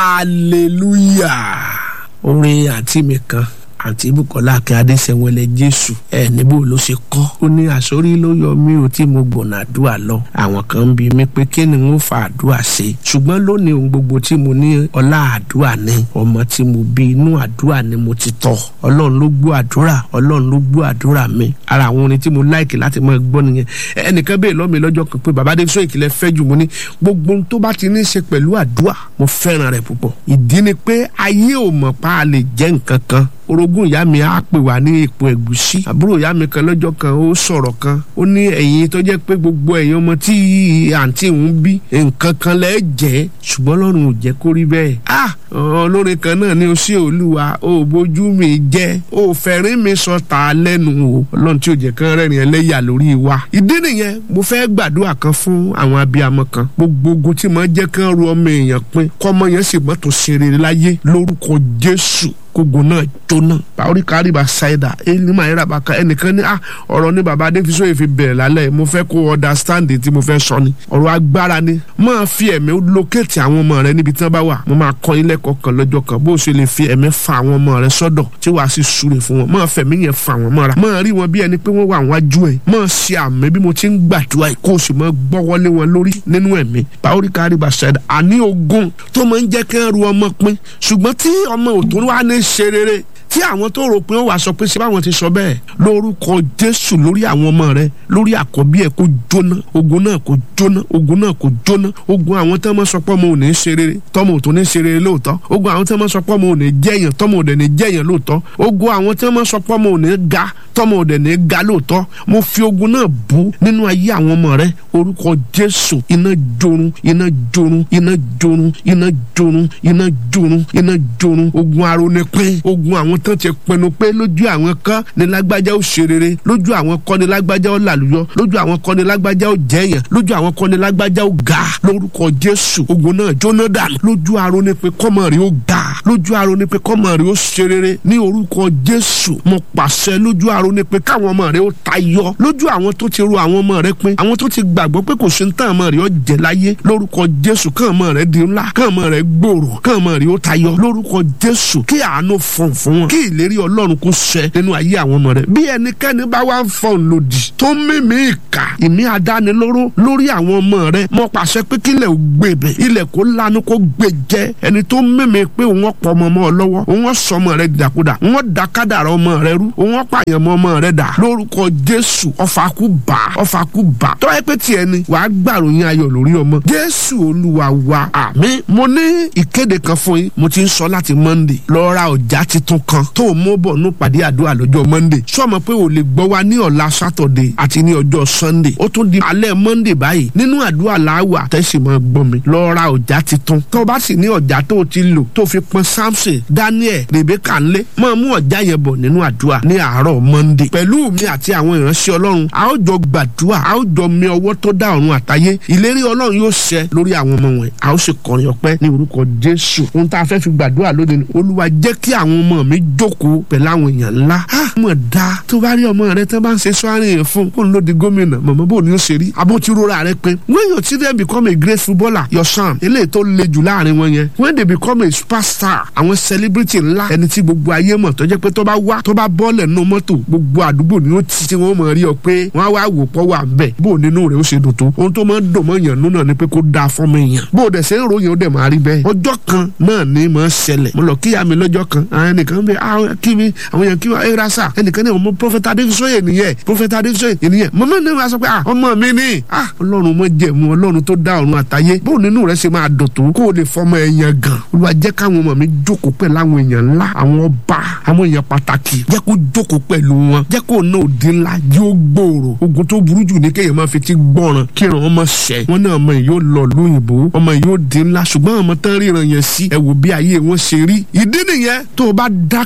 hallelujah orin àǹtí mi kan àǹtí bukola akin adéṣẹwẹlẹ jésù ẹ níbo ló ṣe kọ ó ní àsórí ló yọ mí o tí mo gbọ̀nà àdúrà lọ àwọn kan ń bi mí pé kí ni n ó fa àdúrà ṣe ṣùgbọ́n lónìí ohun gbogbo tí mo ní ọlá àdúrà ni ọmọ tí mo bí inú àdúrà ni mo ti tọ́ ọlọ́run ló gbọ́ àdúrà ọlọ́run ló gbọ́ àdúrà mi ara àwọn orin tí mo láìkì láti máa gbọ́ nìyẹn ẹnìkan bẹ́ẹ̀ lọ́mi lọ́jọ́ kan pé bàbá adéṣọ́ ìkìlẹ̀ fẹ́ jù mo ní gbogbo ohun tó bá ti ní í ṣe pẹ̀lú àdúrà mo fẹ́ràn rẹ̀ púpọ̀ ìdí ni pé ayé ò mọ̀ pa á lè jẹ́ nǹkan kan orogún ìyá mi á pè wá ní ipò ẹ̀gúsí àbúrò ìyá mi kan lọ́jọ́ kan ó sọ̀rọ̀ kan ó ní ẹ̀yin tó jẹ́ pé gbogbo ẹ̀yin ọmọ tí àǹtí ń bí nǹkan kan lẹ́ jẹ́ ṣùgbọ́n lọ́run ò jẹ́ kó rí bẹ́ẹ̀ ah olórin kan náà ní o sí olúwa ó bójú mi jẹ́ ó fẹ̀rín mi sọ ta lẹ́nu o ọlọ́run tí ò jẹ́ kán rẹ́rìn ẹlẹ́yà lórí wa ìdí nìyẹn mo fẹ́ gbàdúrà kan fún àwọn abiyamọ kan gbogbo ogun tí mo jẹ́ kán ru ọmọ èèyàn pin kọ́mọ yẹn sì mọ́tò ṣeré láyé lórúkọ jésù kogun náà jóná báwọrí kárìbà ṣáìdà ẹnìmọ̀ ayéra bá ka ẹnìkan ní ọ̀rọ̀ ní baba adéfisọ́ yìí fi bẹ̀rẹ̀ lálẹ́ mo fẹ́ kó understand tí mo fẹ́ sọ ni ọ̀rọ̀ agbára ni máa fi ẹ̀mí lókèétì àwọn ọmọ rẹ níbi tí wọ́n bá wà mo máa kọ́ ilé kọ̀ọ̀kan lọ́jọ́ kan bó o ṣe lè fi ẹ̀mí fa àwọn ọmọ rẹ sọ́dọ̀ tí wàá sì súre fún wọn máa fẹ̀mí yẹn fa àwọn mọ́ra máa rí wọn bí ẹni pé wọ́n wà wájú ẹ̀ máa ṣe àmì bí mo ti ń gbàdúrà yìí kó o sì máa gbọ́wọ́lé wọn lórí nínú ẹ̀mí báwọrí kárìbà ṣáìdà àní ogun tó máa ń jẹ́ kí wọ́n ru ọmọ pin ṣùgbọ́n tí ọmọ òtún wá ní ṣe rere tí àwọn tó rò pé ó wàá sọ pé ṣé báwọn ti sọ bẹ́ẹ̀ lórúkọ jésù lórí àwọn ọmọ rẹ lórí àkọ́bí ẹ̀ kó jóná ogun náà kó jóná ogun náà kó jóná ogun àwọn tó máa sọ pé ọmọ ò ní ṣe rere tọmọ ò tó ní ṣe rere lóòótọ́ ogun àwọn tó máa sọ pé ọmọ ò ní jẹ́yàn tọmọ ò dẹ̀ ní jẹ́yàn lóòótọ́ ogun àwọn tó máa sọ pé ọmọ ò ní ga tọmọ ò dẹ̀ ní ga lóòótọ́ mo fi ogun náà bú nínú ayé àwọn ọmọ rẹ orúkọ jésù iná jorun iná jorun iná jorun iná jorun iná jorun iná jorun ogun arónípín ogun àwọn tán ti pinnu pé lójú àwọn kan ní lágbájá ó ṣe rere lójú àwọn kan ní lágbájá ó làlùyọ lójú àwọn kan ní lágbájá ó jẹyàn lójú àwọn kan ní lágbájá ó ga lórúkọ jésù ogun náà jóná dànù lójú aró ni pé kọ́mọ rí ó ga lójú aró ni pé kọ́mọ rí ó ṣe rere ní orúkọ jésù mo pàṣẹ lójú aró ni pé káwọn ọmọ rẹ ó tayọ lójú àwọn tó ti ro àwọn ọmọ rẹ pin àwọn tó ti gbàgbọ́ pé kò sí ní tán ọmọ rẹ ó jẹ láyé lórúkọ jésù kán ọmọ rẹ di ńlá kán ọmọ rẹ gbòòrò kán ọmọ rẹ ó tayọ lórúkọ jésù kí àánú fọ̀n fún wọn kí ìlérí ọlọ́run kó ṣẹ nínú ayé àwọn ọmọ rẹ bí ẹnikẹ́ni bá wá ń fọ̀n lòdì tó ń mímí ìkà ìmí adánilóró lórí àwọn ọmọ rẹ mo pàṣẹ pé kílẹ̀ ò gbèbè ilẹ̀ kó lanu kó gbè jẹ ẹni tó ń mímí pé òun ọ̀pọ̀ ọmọ ọmọ lọ́wọ́ òun ọ̀sọ́ ọmọ rẹ dàkúdà òun ọ̀dà kádàrà ọmọ rẹ rú òun ọ̀pààyàn mọ ọmọ rẹ dà lórúkọ jésù ọfà kú bà ọfà kú bà tọ́wọ́ ẹ pé tiẹ̀ ni wàá gbàròyìn ayọ̀ lórí ọmọ jésù olúwa wa àmín mo ní ìkéde kan fún yín mo ti ń sọ láti monday lọ ra ọjà titun kan tó o mú bọ̀ ní pàdé àdúrà lọ́jọ́ monday sọmọ pé o lè gbọ́ wa ní ọ̀la saturday àti ní ọjọ́ sunday ó tún di alẹ́ monday báyìí nínú àdúrà làwà tẹ́sí máa gbọ́ mi lọ ra ọjà titun tó o bá sì ní ọjà tó o ti lò tó o fi pọn samson daniel rebecca ńlẹ̀ máa mú ọjà yẹn bọ̀ nínú àdúrà ní àárọ̀ monday pẹ̀lú mi àti àwọn ìránṣẹ́ ọlọ́run a ó jọ gbàdúrà a ó jọ mi ọwọ́ tó dá ọ̀run àtayé ìlérí ọlọ́run yóò ṣẹ lórí àwọn ọmọ wọn a ó sì kọrin ọpẹ́ ní orúkọ jésù ohun tá a fẹ́ fi gbàdúrà lónìí ni olúwa jẹ́ kí àwọn ọmọ mi jókòó pẹ̀lú àwọn èèyàn ńlá mọ̀ dá tó bá rí ọmọ rẹ tó bá ń ṣe sọ́ọ́rìn yẹn fún kó ń lò di gómìnà mọ̀mọ́ bò ní ó ṣe rí abó ti rora rẹ pé when your children become a great footballer your son eléyìí tó le jù láàrin wọn yẹn when they become a superstar àwọn celebrity ńlá ẹni tí gbogbo ayé mọ̀ tó jẹ́ pé tó bá wá tó bá bọ́ọ̀lẹ̀ nínú mọ́tò gbogbo àdúgbò ni ó ti tí wọ́n mọ̀ rí ọ pé wọ́n á wá wò pọ̀ wà bẹ̀ bó nínú rẹ̀ ó ṣe dùn tó ohun tó máa ń dùn mọ́ yàn nínú náà ni pé kó dáa fọ́mọ èèyàn bó dẹ̀ ṣe ń ròyìn ó dẹ̀ máa rí bẹ́ẹ̀ ọjọ́ kan náà ni máa ṣẹlẹ̀ mo lọ kíyà mi lọ́jọ́ kan àwọn ẹnìkan bẹ àwọn kí mi àwọn yẹn kí wọn ẹ rasa ẹnìkan ní ọmọ prọfẹtà adéfisọyè nìyẹn prọfẹtà adéfisọyè nìyẹn mọmọ ní wàá sọ pé ah ọmọ mi ni ah ọlọ́run mọ jẹ̀mú ọlọ́run tó dá ọ̀run àtayé bó nínú rẹ̀ ṣe máa dùn tó kó o lè fọmọ ẹ̀yàn gan olúwa jẹ́ káwọn ọmọ mi jókòó pẹ̀lú àwọn èèyàn ńlá àwọn ọba àwọn èèyàn pàtàkì jẹ́ kó jókòó pẹ̀lú wọn jẹ́ kó náà di ńlá yóò gbòòrò ogun tó burú jù ní kéèyàn máa fi ti gbọ́ràn kíran ọmọ ṣẹ wọn náà ọmọ yìí yóò lọ lóyìnbó ọmọ yìí yóò di ńlá ṣùgbọ́n ọmọ tán ríran yẹn sí ẹ wò bí ayé wọn ṣe rí ìdí nìyẹn tó o bá dákẹ́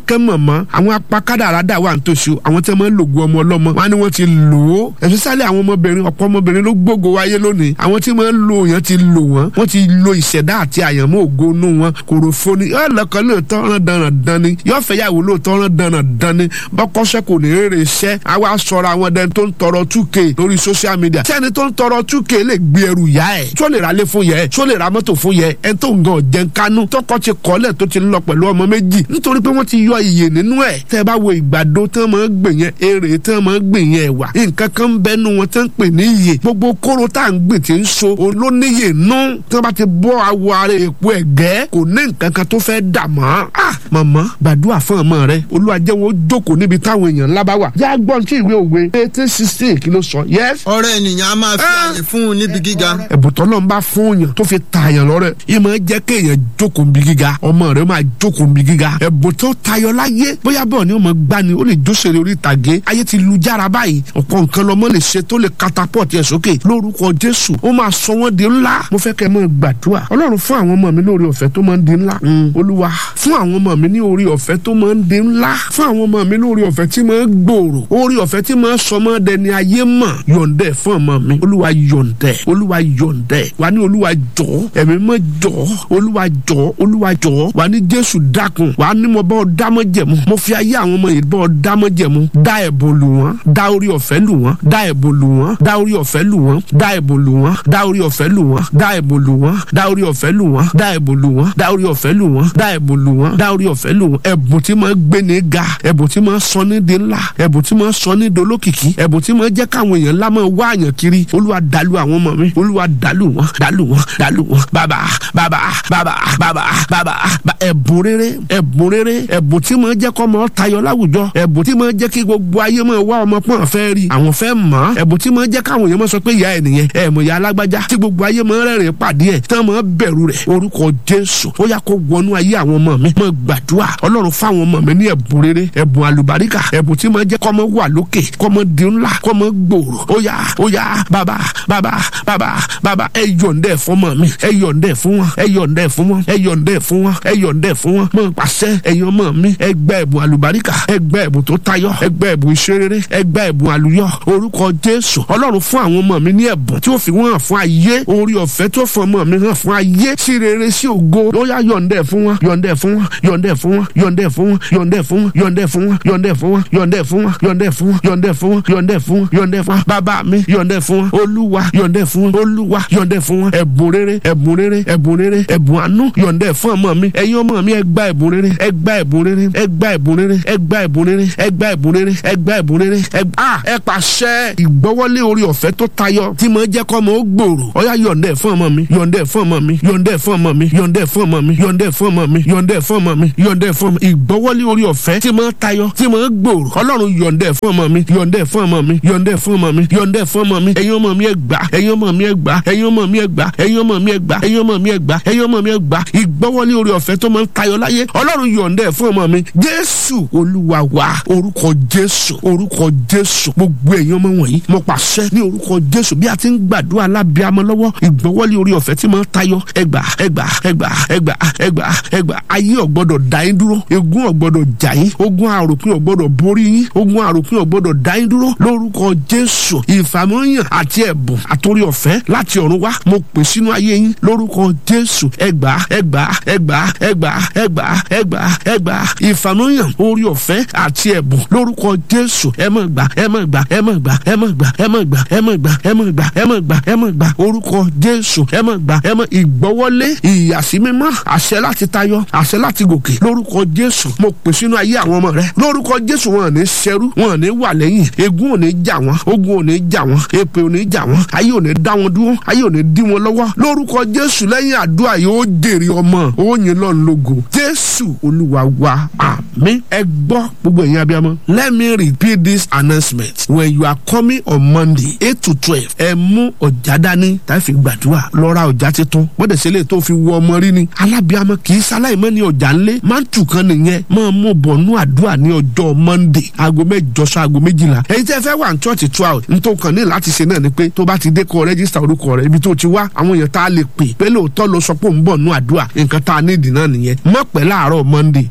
dákẹ́ mọ̀mọ́ àwọn apakádàrádà wà nítòsí o àwọn tí wọ́n máa ń lògùn ọmọ ọlọ́mọ wọn ni wọ́n ti lò ó especially àwọn ọmọbìnrin ọ̀pọ̀ ọmọbìnrin ló gbógo wáyé lónìí àwọn tí wọ́n ń lo èèyàn ti lò wọ́n wọ́n ti lo ìṣẹ̀dá àti àyànmọ́ ògo inú wọn kòròfo ni yóò lọ́kàn lóòótọ́ rán dandan dan ni yóò fẹ́ yàwó lóòótọ́ rán dandan dan ni bọ́kọ́sẹ́ kò ní rere iṣẹ́ àwa sọ̀rọ̀ àwọn dẹni tó ń tọrọ 2k lórí social media sẹ́ni tó ń tọrọ 2k lè gbé ẹrù yá ẹ̀ tó lè ra lé fún yẹ tó lè ra mọ́tò fún yẹ ẹ̀ tó ń gan ọ̀jẹ̀ kánú tọkọ ti kọ́lẹ̀ tó ti lọ pẹ̀lú ọmọ méjì nítorí pé wọ́n ti yọ iye nínú ẹ̀ tẹ́ ẹ bá wo ìgbàdo tán máa ń gbìn yẹn èrè tán máa ń gbìn yẹn ẹ̀wà nǹkan kan ń bẹnu wọn tán ń pè ní iye gbogbo kóró tá à ń gbìn tí ń so olóníyè nú tí wọ́n bá ti bọ́ awọ ara èpo ẹ̀gẹ́ kò ní nǹkan kan tó fẹ́ dà mọ́ ah màmá gbàdúrà fún ọmọ rẹ olúwa jẹ́ wọn ó jókòó níbi táwọn èèyàn ńlá bá wà yá gbọ́n tí ìwé òwe eighteen sixteen kí ló sọ yes. ọ̀rẹ́ ènìyàn a máa fi àyè fún un níbi gíga. ẹ̀bùn tọ́lọ́ ń bá fún yàn tó fi tààyàn lọ́rẹ̀ yìí máa jẹ́ kéèyàn jókòó níbi gíga ọmọ rẹ máa jókòó níbi gíga ẹ̀bùn tó tayọ láyé bóyá bọ́ọ̀ ni ó máa gbá ni ó lè jóṣèré orí ìtàgé ayé ti lu jára báyìí ọ̀pọ̀ nǹkan lọ́mọ lè ṣe tó lè catapult ẹ̀ sókè lórúkọ jésù ó máa sọ wọ́n di ńlá mo fẹ́ kẹ́ ẹ máa gbàdúrà ọlọ́run fún àwọn ọmọ mi lórí ọ̀fẹ́ tó máa ń di ńlá olúwa fún àwọn ọmọ mi ní orí ọ̀fẹ́ tó máa ń di ńlá fún àwọn ọmọ mi lórí ọ̀fẹ́ tí máa ń gbòòrò orí ọ̀fẹ́ tí máa ń sọ mọ́ dẹni ayé mọ̀ yọ̀ǹdẹ̀ fún ọmọ mi olúwa yọ̀ǹdẹ̀ olúwa yọ̀ǹdẹ̀ wà ní olúwa jọ̀ ẹ̀mí mọ́ jọ̀ olúwa jọ̀ olúwa jọ̀ wà ní jésù dákun wà ní mo bọ́ dámọ́ jẹ̀mú mo fi ayé àwọn ọmọ yìí bọ́ dámọ́ jẹ̀mú dá ẹ̀bùn lù wọ́n dá orí ọ̀fẹ́ lù wọ́n dá ẹ̀bùn lù wọ́n dá orí ọ̀fẹ́ lù wọ́n dá ẹ̀bùn lù wọ́n dá orí ọ̀fẹ́ lù wọ́n dá ẹ̀bùn lù wọ́n dá orí ọ̀fẹ́ lù wọ́n dá ẹ̀bùn lù wọ́n dá orí ọ̀fẹ́ lù wọ́n dá ẹ̀bùn lù wọ́n dá orí ọ̀fẹ́ lù wọ́n ẹ̀bùn tí máa gbé ní ga ẹ̀bùn tí máa sọ ní di ńlá ẹ̀bùn tí máa sọ ní dolókìkí ẹ̀bùn tí máa jẹ́ káwọn èèyàn ńlá máa wá àyàn kiri olúwa dàlú àwọn ọmọ mi olúwa dàlú wọn dàlú wọn dàlú wọn bàbá bàbá bàbá bàbá bàbá ẹ̀bùn rere ẹ̀bùn rere ẹ̀bùn tí máa jẹ́ kọ́ ọmọ tayọ láwùjọ ẹ̀bùn tí máa jẹ́ kí gbogbo ayé máa wá ọmọ pọ́n fẹ́ rí àwọn fẹ́ mọ̀ ẹ̀bùn tí máa jẹ́ káwọn èèyàn máa sọ pé ìyá ẹ̀ nìyẹn ẹ̀ mọ̀ ìyá alágbájá tí gbogbo ayé máa rẹ́rìn pàdé ẹ̀ tí wọ́n máa bẹ̀rù rẹ̀ orúkọ jésù ó yá kó wọnú ayé àwọn ọmọ mi máa gbàdúrà ọlọ́run fáwọn ọmọ mi ní ẹ̀bùn rere ẹ̀bùn àlùbáríkà ẹ̀bùn tí máa jẹ́ kọ́mọ wà lókè kọ́mọ di ńlá kọ́mọ gbòòrò ó yá ó yá bàbá bàbá bàbá bàbá ẹ yọ̀ǹdẹ̀ fún ọmọ mi ẹ yọ̀ǹdẹ̀ fún wọn ẹ yọ̀ǹdẹ̀ fún wọn ẹ yọ̀ǹdẹ̀ fún wọn ẹ yọ̀ǹdẹ̀ fún wọn mọ̀ pàṣẹ ẹ̀yin ọmọ mi ẹ gba ẹ̀bùn àlùbáríkà ẹ gba ẹ̀bùn tó tayọ ẹ gba ẹ̀bùn ìṣerere ẹ gba ẹ̀bùn àlùyọ orúkọ jésù ọlọ́run fún àwọn ọmọ mi ní ẹ̀bùn tí ó fi wọ́n hàn fún ayé orí ọ̀fẹ́ tó fún ọmọ mi hàn fún ayé sí rere sí ògo ó yá yọ̀ǹdẹ̀ fún wọn yọ̀ǹdẹ̀ fún wọn yọ̀ǹdẹ̀ fún wọn yọ̀ǹdẹ̀ fún wọn yọ̀ǹdẹ̀ fún wọn yọ̀ǹdẹ̀ fún wọn yọ̀ǹdẹ̀ fún wọn yọ̀ǹdẹ̀ fún wọn yọ̀ǹdẹ̀ fún wọn yọ̀ǹdẹ̀ fún wọn yọ̀ǹdẹ̀ fún wọn yọ̀ǹdẹ̀ fún wọn bàbá mi yọ̀ǹdẹ̀ fún wọn olúwa yọ̀ǹdẹ̀ fún wọn olúwa yọ̀ǹdẹ̀ fún wọn ẹ̀bùn rere ẹ̀bùn rere ẹ̀bùn rere ẹ̀bùn àánú yọ̀ǹdẹ̀ fún ọmọ mi ẹ̀yin ọmọ mi ẹ gba ẹ̀bùn rere ẹ gba ẹ̀bùn rere ẹ gba ẹ̀bùn rere ẹ gba ẹ̀bùn rere ẹ gba ẹ̀bùn rere ẹ gba ẹ̀bùn rere ẹ a ẹ pàṣẹ ìgbọ́wọ́lé orí ọ̀fẹ́ tó tayọ tí mo jẹ́ kọ́ ọmọ ó gbòòrò ọ̀yá yọ̀ǹdẹ̀ fún ọmọ mi yọ̀ǹdẹ̀ fún ọmọ mi yọ̀ǹdẹ̀ fún ọmọ mi yọ̀ǹdẹ̀ fún ọmọ mi yọ̀ǹdẹ̀ fún ọmọ mi yọ̀ǹdẹ̀ fún ọmọ mi yọ̀ǹdẹ̀ fún ọmọ ìgbọ́wọ́lé orí ọ̀fẹ́ tí mo tayọ tí mo gbòòrò ọlọ́run yọ̀ǹdẹ̀ fún ọmọ mi yọ̀ǹdẹ̀ fún ọmọ mi yọ̀ǹdẹ̀ fún ọmọ mi yọ̀ǹdẹ̀ fún ọmọ mi ẹ̀yin ọmọ mi ẹ gbà ẹ̀yin ọmọ mi ẹ gbà ẹ̀yin ọmọ mi ẹ gbà ẹ̀yin ọmọ mi ẹ gbà ẹ̀yin ọmọ mi ẹ gbà ẹ̀yin ọmọ mi ẹ gbà ìgbọ́wọ́lé orí ọ̀fẹ́ tó máa ń tayọ láyé ọlọ́run yọ̀ǹdẹ̀ fún ọmọ mi jésù olúwa wa orúkọ jésù orúkọ jésù gbogbo ẹ̀yin ọmọ wọ̀nyí mo pàṣẹ ní orúkọ jésù bí a ti ń gbàdúrà lábíàmọ́ lọ́wọ́ ìgbọ́wọ́lé orí ọ̀fẹ́ tí máa ń tayọ ẹgbà ẹgbà ẹgbà ẹgbà ẹgbà ẹgbà ayé ọ̀gbọ́dọ̀ dá yín dúró ègún ọ̀gbọ́dọ̀ jà yín ogun àròpin ọ̀gbọ́dọ̀ borí yín ogun àròpin ọ̀gbọ́dọ̀ dá yín dúró lórúkọ jésù ìfàmọ́yàn àti ẹ̀bùn àtòrí ọ̀fẹ́ láti ọ̀run wá mo pè sínú ayé yín lórúkọ jésù ẹgbà ẹgbà ẹgbà ẹgbà ẹgbà ẹgbà ẹgbà ìfàmọ́yàn orí ọ̀fẹ́ àti ẹ̀bùn lórúkọ jésù ẹ mọ̀ gbà ẹ mọ̀ gbà ẹ mọ̀ gbà ẹ mọ̀ gbà ẹ mọ̀ gbà ẹ mọ̀ gbà ẹ mọ̀ gbà ẹ mọ̀ gbà ẹ mọ̀ gbà orúkọ jésù ẹ mọ̀ gbà ẹ mọ̀ ìgbọ́wọ́lé ìyàsímímọ́ àṣẹ láti tayọ àṣẹ láti gòkè lórúkọ jésù mo pè sínú ayé àwọn ọmọ rẹ lórúkọ jésù wọn ò ní ṣẹrú wọn ò ní wà lẹ́yìn ègún ò ní jà wọn ogun ò ní jà wọn èpè ò ní jà wọn ayé ò ní dá wọn dúró ayé ò ní dí wọn lọ́wọ́ lórúkọ jésù lẹ́yìn àdúrà yóò jèrè ọmọ ó yin lọ́n lógo jésù olúwa wa àmín ẹ gbọ́ gbogbo ẹ̀yin abiyamọ let me repeat this announcement when you are coming on monday eight to twelve ẹ mú ọjà dání tá a fi gbàdúrà lọ ra ọjà tuntun bọ́dẹ̀ sílẹ̀ tó fi wọ ọmọ rí ni alábíamọ kì í sáláì mọ́ ní ọjà ńlẹ̀ máa ń tù kan nìyẹn máa mú bọ̀nú àdúrà ní ọjọ́ monday aago mẹ́jọ sọ aago méjìlá èyí tẹ́ fẹ́ wà ní church twelve nítorí kan ní láti ṣe náà ni pé tó bá ti dé kọ rẹ́gísítà orúkọ rẹ ibi tó ti wá àwọn èèyàn tá a lè pè pé lóòótọ́ ló sọ pé òun bọ̀ nú àdúrà nǹkan tá a ní ìdì náà nìyẹn mọ̀ pẹ́ láàárọ̀ monday ó lè ti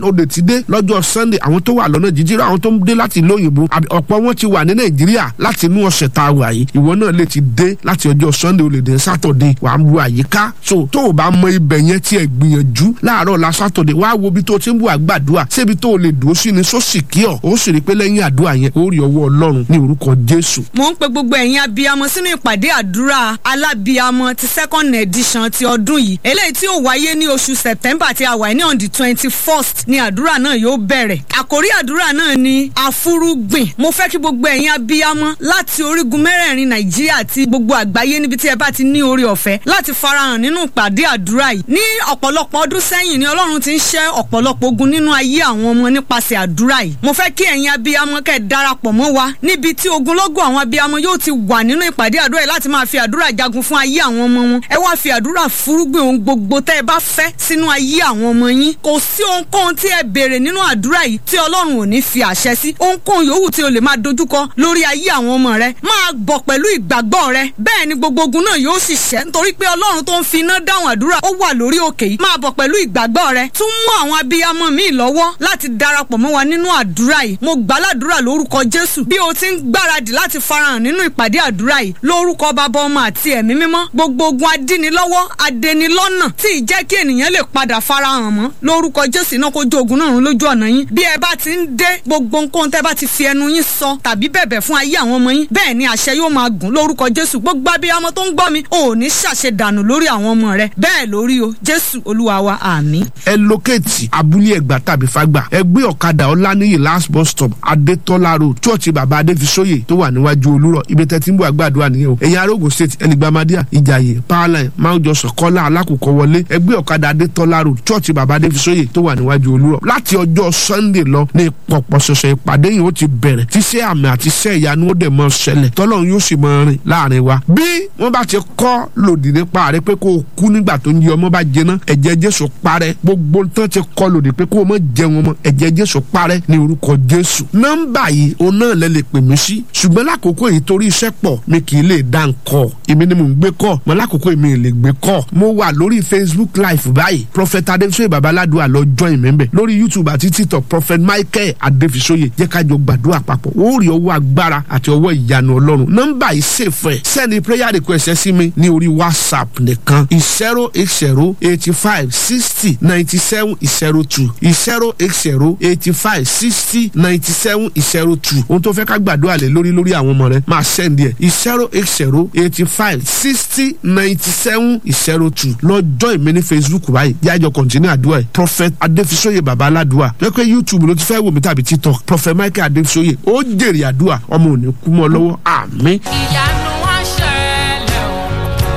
dé lọ́jọ́ sunday àwọn tó wà lọ́nà jíjìrì àwọn tó ń dé láti ìlú òyìnbó ọ̀pọ̀ wọn ti wà ní nàìjíríà láti inú ọ̀sẹ̀ tá a wà yìí ìwọ náà lè ti dé láti ọjọ́ sunday o lè dé saturday wà á bu àyíká so tó o bá mọ ibẹ̀ yẹn tiẹ̀ gbìyànjú láàárọ̀ la saturday wá wo ibi tó o ti ń bu àgbàdua ṣébi tó o lè dúró sí ni sósì kí ọ ó sì rí i pé lẹ́yìn àdúrà yẹn ó rí ọwọ́ ọlọ́run ní orúkọ jésù. mo ń pe gbogbo ẹ̀yin abiyamọ sínú ìpàdé àdúrà alábiyamọ ti second edition ti ọdún yìí eléyìí tí ó wáyé ní oṣù september tí a wà ní on the twenty first ni àdúrà náà yóò bẹ̀rẹ̀ àkórí àdúrà náà ni àfúrúgbìn mo fẹ́ kí gbogbo ẹ̀yin abiyamọ láti orígun mẹ́rẹ̀ẹ̀rin nàìjíríà àti gbogbo àgbáyé níbi tí ẹ bá ti ní orí ọ̀fẹ́ láti farahàn nínú ìpàdé àdúrà yìí ní ọ̀pọ̀lọpọ̀ ọdún sẹ́yìn ni ọlọ́run ti ń ṣẹ́ ọ̀pọ̀lọpọ̀ ogun nínú ayé àwọn ọmọ nípasẹ̀ àdúrà yìí mo fẹ́ kí ẹ̀yin abiyamọ kẹ́ darapọ̀ mọ́ wa níbi tí ogunlọ́gọ̀ àwọn abiyamọ yóò ti wà nínú ìpàdé àdúrà yìí láti máa fi àdúrà jagun fún ayé àwọn ọmọ wọn ẹ wá fi àdúrà fúrúgbìn ohun gbogbo tẹ́ ẹ bá fẹ́ sínú ayé àwọn ọmọ yín kò sí ohunkóhun tí ẹ béèrè nínú àdúrà yìí tí ọlọ́run ò ní fi àṣẹ sí ohunkóhun yòówù tí o lè máa dojúkọ lórí ayé àwọn ọmọ rẹ máa bọ̀ pẹ̀lú ìgbàgbọ́ rẹ bẹ́ẹ̀ ni gbogbo ogun náà yóò sì ṣẹ́ nítorí pé ọlọ́run tó ń fi iná dáhùn àdúrà ó wà lórí òkè yìí máa bọ̀ pẹ̀lú ìgbàgbọ́ rẹ tún mú àwọn abiyamọ míì lọ́wọ́ láti darapọ̀ mọ́ wa nínú àdúrà yìí mo gbàládùra lórúkọ jésù bí o ti ń gbáradì láti farahàn nínú ìpàdé àdúrà yìí lórúkọ bàbá ọmọ àti ẹ̀mí mímọ́ gbogbo ogun adínilọ́wọ́ adẹnilọ́nà tí ì jẹ́ kí ènìyàn lè padà farahàn mọ́ lórúkọ jésù náà kó jó ogun náà run lójú ọ̀nà yín bí ẹ bá ti ń dé gbogbo nǹkan tẹ́ bá ti fi ẹnu yín sọ tàbí bẹ̀bẹ̀ fún ayé àwọn ọmọ yín bẹ́ẹ̀ ni àṣẹ yóò máa gùn lórúkọ jésù gbogbo abiyamọ tó ń gbọ́ mi ò ní ṣàṣe dànù lórí àwọn ọmọ rẹ bẹ́ẹ̀ lórí o jésù olúwa wa àmín. ẹ lókèétì abúlé ẹgbà tàbí fagbà ẹ gbé ọ̀kadà ọláníyì last bus stop adétọ́lá road church bàbá adéfisóyè tó wà níwájú olúrọ̀ ibi tẹ́tí ń bọ̀ àgbàdo nìyẹn o ẹ̀yin arógo state ẹnìgbàmádíà ìjàyè powerline máwùjọ sọ̀kọ́lá alákòókò wọlé ẹ gbé ọ̀kadà adétọ́lá road church bàbá adéfisóyè tó wà níwájú olúrọ̀ láti ọjọ́ sunday lọ ní pọ̀pọ̀ ṣẹ̀ṣẹ̀ ìpàdé yìí ó ti bẹ̀rẹ̀ tíṣẹ́ àmì àti iṣẹ́ ìyanu ó dẹ̀ mọ́ ṣẹlẹ̀ tọ́lọ́run yóò sì mọ́ rìn láàrin wa bí wọ́n bá ti kọ́ lòdì nípa rẹ pé kó o kú nígbà tó ń yí ọmọ bá jẹná ẹ̀jẹ̀ jésù parẹ́ gbogbo tán ti kọ́ lòdì pé kó o mọ̀ jẹun ọmọ ẹ̀jẹ̀ jésù parẹ́ ní orúkọ jésù nọ́mbà yìí o náà lẹ lè pè mí sí ṣùgbọ́n lákòókò yìí torí iṣẹ́ pọ̀ mi kì í lè dá nǹkọ́ èmi ni mò ń gbé kọ́ mọ lákòókò yìí mi ì lè gbé kọ́ mo wà lórí facebook live báyìí prophet adéfisóyè babaládùá lọ join mi bẹ̀ lórí youtube àti tiktok prophet michael adéfisóyè jẹ́ ká jọ gbàdúrà papọ̀ ó rí ọwọ́ agbára àti ọwọ́ ìyanu ọlọ́run nọ́mbà yìí ṣèfẹ́ sẹ́ni prayer request ẹ sí mi ní orí whatsapp nìkan zero eight zero eighty five sixty ninety seven zero two zero eight zero eighty five sixty ninety seven zero two ohun tó fẹ́ ká gbàdúrà lé lórí lórí àwọn ọmọ rẹ máa sẹ́ndì ẹ̀ zero eight zero eighty five sixty ninety seven zero two lọ́jọ́ ìmí ní facebook báyìí yájọ kọ̀ntínú àdúrà ẹ̀ prophet adéfisóyè baba aládùúà lẹ́kọ̀ọ́ youtube ló ti fẹ́ wò mí tàbí tiktok prophet michael adéfisóyè ó jèrè àdúrà ọmọ ò ní kú mọ́ lọ́wọ́ àmín. ìyanu wá ṣẹlẹ̀ o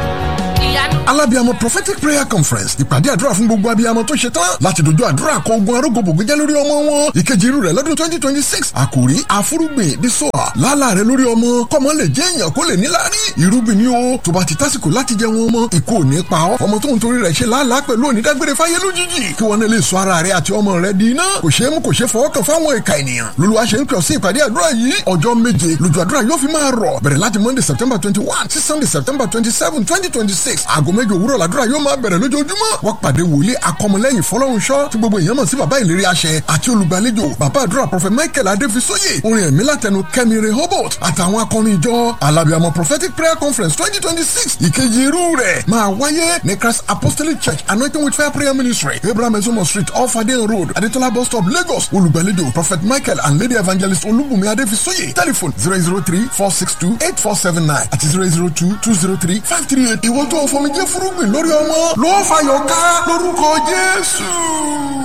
ìyanu. alábíàmọ prophetic prayer conference ìpàdé àdúrà fún gbogbo abiyamọ tó ṣe tán láti dojú àdúrà kọ ogun arógbòbògbé jẹ́ lórí ọmọ wọn ìkejì irú rẹ̀ lọ́dún twenty twenty six àkòrí àfúrúgbìn bí sọ́à lálà rẹ̀ lórí ọmọ kọ́mọ lè jẹ́ èèyàn kó lè níláárí irúgbìn ni ó tó bá ti tásìkò láti jẹ wọn ọmọ ìkó ò ní pa ọ́ ọmọ tó ń torí rẹ̀ ṣe lálàá pẹ̀lú onídágbére fáyé lójijì kí wọn lè sọ ara rẹ̀ àti ọmọ rẹ̀ di iná kò ṣeé mú kò ṣeé fọwọ́ kàn fáwọn ìka ènìyàn lolúwa ṣe ń pè ọ́ sí ìpàdé àdúrà yìí ọjọ́ méje lójú àdúrà yóò fi máa rọ̀ bẹ̀rẹ̀ láti monday september twenty one sí sunday september twenty seven twenty twenty six aago méje òwúrọ̀ làdúrà yóò máa bẹ̀rẹ̀ lójoojúmọ́ wọ́n pàdé wòlíì akọmọlẹ́yìn fọlọ́runṣọ́ tí gbogbo èèyàn mọ̀ sí bàbá ìlérí àṣẹ àti olùgbàlejò bàbá àdúrà prọfẹ michael adéfisóyè orin ẹ̀mí látẹnu kẹ́mi rehoboth àtàwọn akọrin ìjọ alábìàmọ prophetic prayer conference twenty twenty six ìkejì irú rẹ̀ máa wáyé ní christ apostolic church anointing with fire prayer ministry abraham ezomo street off adeyan road adetola bus stop lagos olùgbàlejò prophet michael and lady evangelist olúbùnmi adéfisóyè telephone zero zero three four six two eight four seven nine àti zero zero two two zero three five three eight ìwọ́n tó fọmi jẹ́ fúrúgbìn lórí ọmọ ló fàyọ̀ ká lórúkọ jésù.